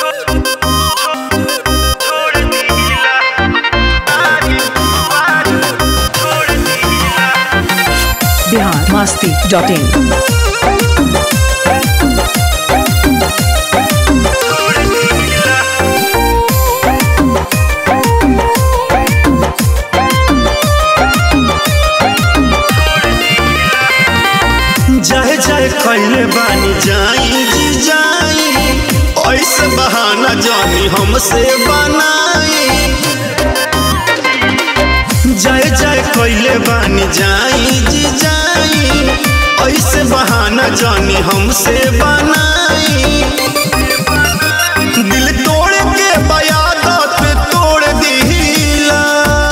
Bihar Masti dot in जाए जाए कैले बानी जाई जी जाई ऐसे बहाना जानी हमसे बनाई जाए जाए कैले बानी जाई जी जाई ऐसे बहाना जानी हमसे बनाई दिल तोड़ के बयादत तोड़ दिला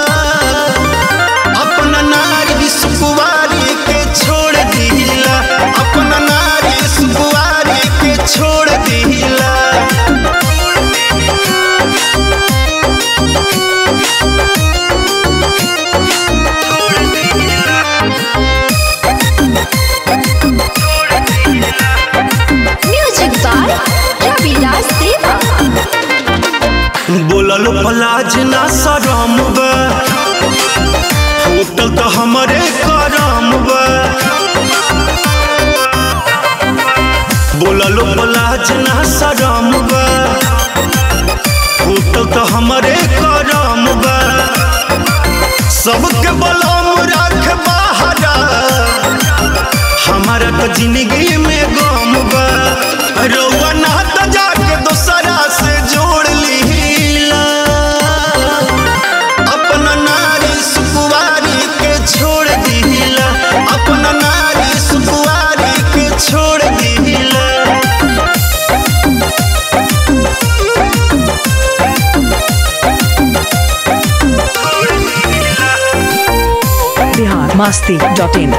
अपना नारी सुकुवारी के छोड़ दिला अपना नारी सुकुवारी के छोड़ दिला म्यूजिक बाय रविराज देवा बोलल पलाज ना शरम बा होटल तो हमरे करम बा बोलल पलाज ना शरम बा होटल तो हमरे करम बा सबके बलम रख बाहरा हमारा तो जिंदगी में गम बा रउआ ना तो जाके दोसरा से जोड़ लीला अपना नारी सुकुवारी के छोड़ दिला अपना नारी सुकुवारी के छोड़ दिला बिहार मस्ती डॉट इन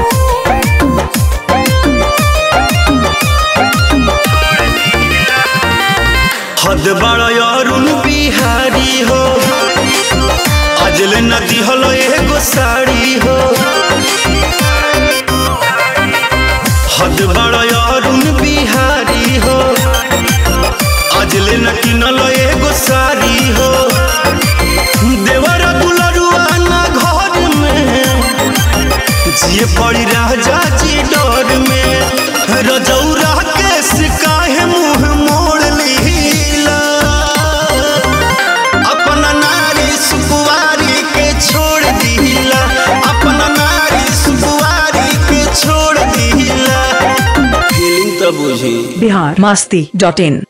हद बड़ा अरुण बिहारी हो अजल नदी हलो एगो साड़ी हो हद बड़ा अरुण बिहारी हो अजल न किनलो एगो साड़ी हो देवर दुलरुआ ना घर में जिए पड़ी राजा जी डर में रजौरा के काहे मुंह मोड़ लीला अपना नारी सुकुवारी के छोड़ दिला अपना नारी सुकुवारी के छोड़ दिला फीलिंग तो बुझी बिहार मस्ती डॉट इन